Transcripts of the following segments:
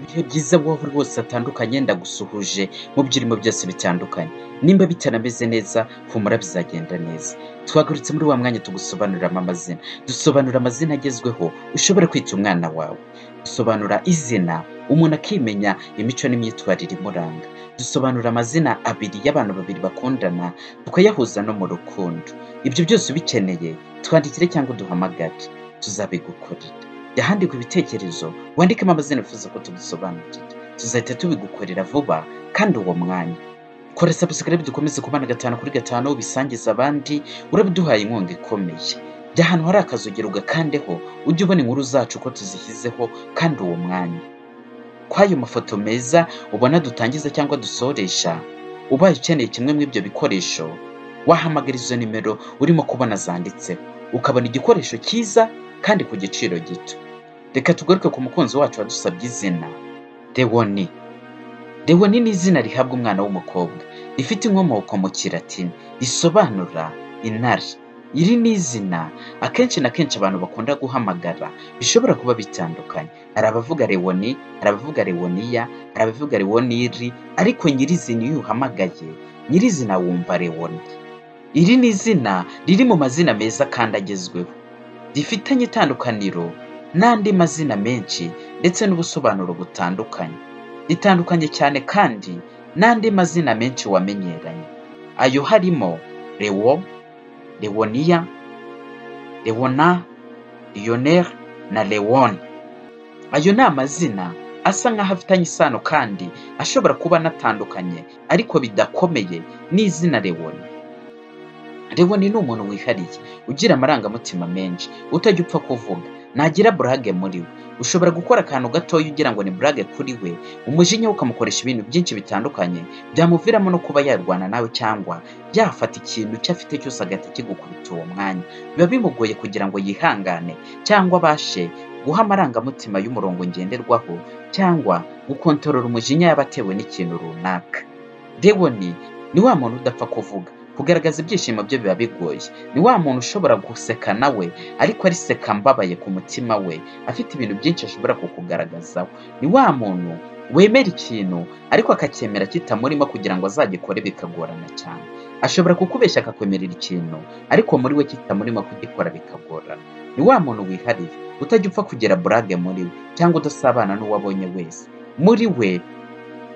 ibihe byiza wowe rwose atandukanye ndagusuhuje mu byo urimo byose bitandukanye nimba bitanameze neza humura bizagenda neza twagarutse muri wa mwanya tugusobanuriramo amazina dusobanura amazina agezweho ushobora kwita umwana wawe dusobanura izina umuntu akimenya imico n'imyitwarire imuranga dusobanura amazina abiri y'abantu babiri bakundana tukayahuza no mu rukundo ibyo byose ubikeneye twandikire cyangwa uduhamagare tuzabigukorera jya handika ibitekerezo wandikemo amazina wifuza ko tugusobanurira tuzahita tubigukorera vuba kandi uwo mwanya kora sabusikarabe dukomeze kubana gatanu kuri gatanu ubisangiza abandi urabiduhaye inkunga ikomeye jya ahantu hari akazogero ugakandeho ujye ubona inkuru zacu ko tuzishyizeho kandi uwo mwanya kw'ayo mafoto meza ubona dutangiza cyangwa dusoresha ubaye ukeneye kimwe muri ibyo bikoresho wahamagara izo nimero urimo kubona zanditseho ukabona igikoresho cyiza kandi ku giciro gito reka tugaruke ku mukunzi wacu wadusabye izina dewoni dewoni ni izina rihabwa umwana w'umukobwa rifite inkomoko mu kiratini risobanura intare iri ni izina akenshi na kenshi abantu bakunda guhamagara bishobora kuba bitandukanye hari abavuga rewoni hari abavuga rewoniya hari abavuga rewoniri ariko nyirizina iyo uhamagaye nyirizina wumva rewoni iri ni izina riri mu mazina meza kandi agezweho rifitanye itandukaniro n'andi mazina menshi ndetse n'ubusobanuro butandukanye ritandukanye cyane kandi n'andi mazina menshi wamenyeranye ayo harimo rewo rewoniya rewona riyoneri na rewoni ayo ni amazina asa nk'aho afitanye isano kandi ashobora kuba anatandukanye ariko bidakomeye n'izina rewoni rewoni ni umuntu wihariye ugira amarangamutima menshi utajya upfa kuvuga ntagira burage muri we ushobora gukora akantu gatoya ugira ngo ni burage kuri we umujinya we ukamukoresha ibintu byinshi bitandukanye byamuviramo no kuba yarwana nawe cyangwa yafata ikintu icyo afite cyose agahita kigukubita uwo mwanya biba bimugoye kugira ngo yihangane cyangwa abashe guha amarangamutima y'umurongo ngenderwaho cyangwa gukontorora umujinya yaba atewe n'ikintu runaka rewoni ni wa muntu udapfa kuvuga kugaragaza ibyishimo bye biba bigoye ni wa muntu ushobora guseka nawe ariko ariseka mbabaye ku mutima we afite ibintu byinshi ashobora kukugaragazaho ni wa muntu wemera ikintu ariko akacyemera kitamurimo kugira ngo azagikore bikagorana cyane ashobora kukubeshya akakwemerera ikintu ariko muri we kitamurimo kugikora bikagorana ni wa muntu wihariye utajya upfa kugira burage muri we cyangwa udasabana n'uwo abonye wese muri we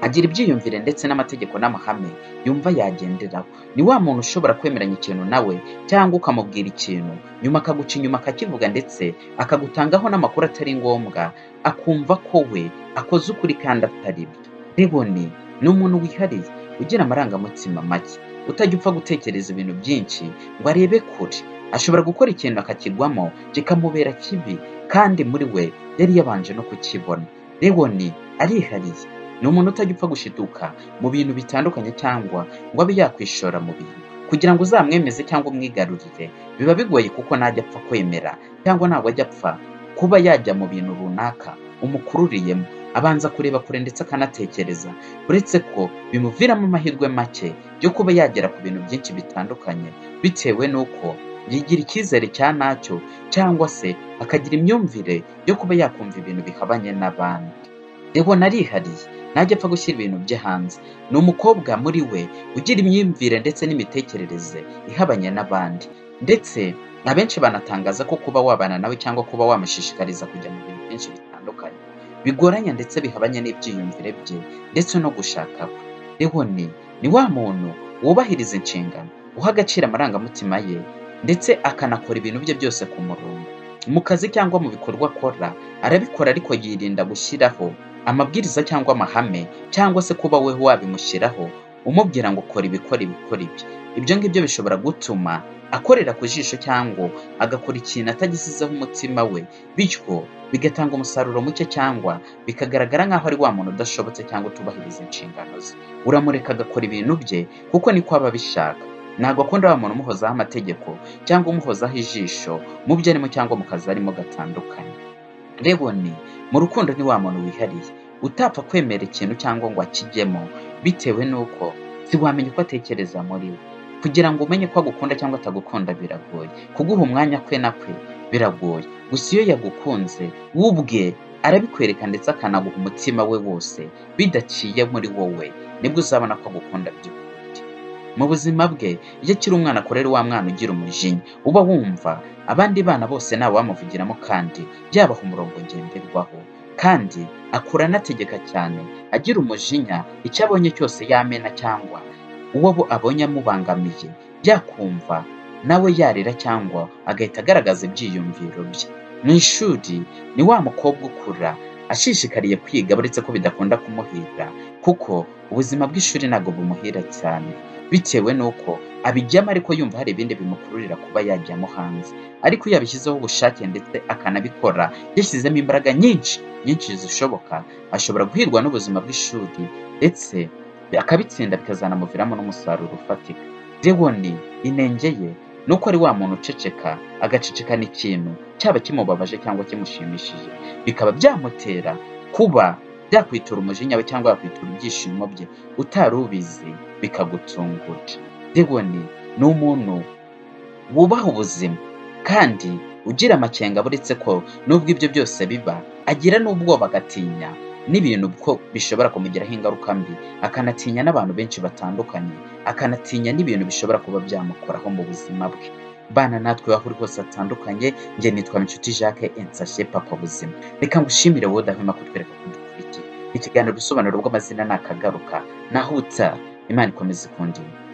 agira ibyiyumvire ndetse n'amategeko n'amahame yumva yagenderaho ni wa muntu ushobora kwemeranya ikintu nawe cyangwa ukamubwira ikintu nyuma akaguca inyuma akakivuga ndetse akagutangaho n'amakuru atari ngombwa akumva ko we akoze ukuri kandi atari byo ribone ni umuntu wihariye ugira amarangamutima make utajya upfa gutekereza ibintu byinshi ngo arebe kure ashobora gukora ikintu akakigwamo kikamubera kibi kandi muri we yari yabanje no kukibona rewoni arihariye ni umuntu utajya upfa gushituka mu bintu bitandukanye cyangwa ngo abe yakwishora mu bintu kugira ngo uzamwemeze cyangwa umwigarurire biba bigoye kuko ntajya apfa kwemera cyangwa ntabwo ajya apfa kuba yajya mu bintu runaka umukururiyemo abanza kureba kure ndetse akanatekereza uretse ko bimuviramo amahirwe make yo kuba yagera ku bintu byinshi bitandukanye bitewe n'uko yigira icyizere cya nacyo cyangwa se akagira imyumvire yo kuba yakumva ibintu bihabanye n'abandi rewoni arihariye ntajya apfa gushyira ibintu bye hanze ni umukobwa muri we ugira imyumvire ndetse n'imitekerereze ihabanye n'abandi ndetse abenshi banatangaza ko kuba wabana nawe cyangwa kuba wamushishikariza kujya mu bintu byinshi bitandukanye bigoranye ndetse bihabanye n'ibyiyumvire bye ndetse no gushaka kwe rewoni ni wa muntu wubahiriza inshingano uha agaciro amarangamutima ye ndetse akanakora ibintu bye byose ku murongo mu kazi cyangwa mu bikorwa akora arabikora ariko yirinda gushyiraho amabwiriza cyangwa amahame cyangwa se kuba we wabimushyiraho umubwira ngo kora ibikora ibikora ibi ibyo ngibyo bishobora gutuma akorera ku jisho cyangwa agakora ikintu atagisizeho umutima we bityo bigatanga umusaruro muke cyangwa bikagaragara nk'aho ari wa muntu udashobotse cyangwa utubahiriza inshingano ze uramureka agakora ibintu bye kuko niko aba abishaka ntabwo akunda wa muntu umuhozaho amategeko cyangwa umuhozaho ijisho mu byo arimo cyangwa mu kazi arimo gatandukanye rewoni mu rukundo ni wa muntu wihariye utapfa kwemera ikintu cyangwa ngo akijyemo bitewe n'uko ntiwamenya uko atekereza muri we kugira ngo umenye ko agukunda cyangwa atagukunda biragoye kuguha umwanya kwe na kwe biragoye gusa iyo yagukunze we ubwe arabikwereka ndetse akanaguha umutima we wose bidaciye muri wowe nibwo uzabona ko agukunda by'ukuri mu buzima bwe iyo akiri umwana akorera wa mwana ugira umujinya uba wumva abandi bana bose ntawamuvugiramo kandi yabaha umurongo ngenderwaho kandi akura anategeka cyane agira umujinya icyo abonye cyose yamena cyangwa uwo abo abonye amubangamiye yakumva nawe yarira cyangwa agahita agaragaza ibyiyumviro bye mu ishuri ni wa mukobwa ukura ashishikariye kwiga uretse ko bidakunda kumuhira kuko ubuzima bw'ishuri ntabwo bumuhira cyane bitewe n'uko abijyamo ariko yumva hari ibindi bimukururira kuba yajyamo hanze ariko iyo abishyizeho ubushake ndetse akanabikora yashyizemo imbaraga nyinshi nyinshi zishoboka ashobora guhirwa n'ubuzima bw'ishuri ndetse akabitsinda bikazanamuviramo n'umusaruro ufatika dewoni inenge ye ni uko ari wa muntu uceceka agacecekana ikintu cyaba kimubabaje cyangwa kimushimishije bikaba byamutera kuba byakwitura umujinya we cyangwa yakwitura ibyishimo bye utari ubizi bikagutungura dewoni ni umuntu wubaha ubuzima kandi ugira amakenga buretse ko nubwo ibyo byose biba agira n'ubwoba agatinya n'ibintu ko bishobora kumugiraho ingaruka mbi akanatinya n'abantu benshi batandukanye akanatinya n'ibintu bishobora kuba byamukoraho mu buzima bwe bana natwe aho uri hose hatandukanye njye nitwa inshuti jacques ensashe papa buzima reka ngushimire wowe udahwema kutwereka ko dukurikiye ikiganiro ubusobanuro bw'amazina ni akagaruka naho uta imana ikomeza ikundira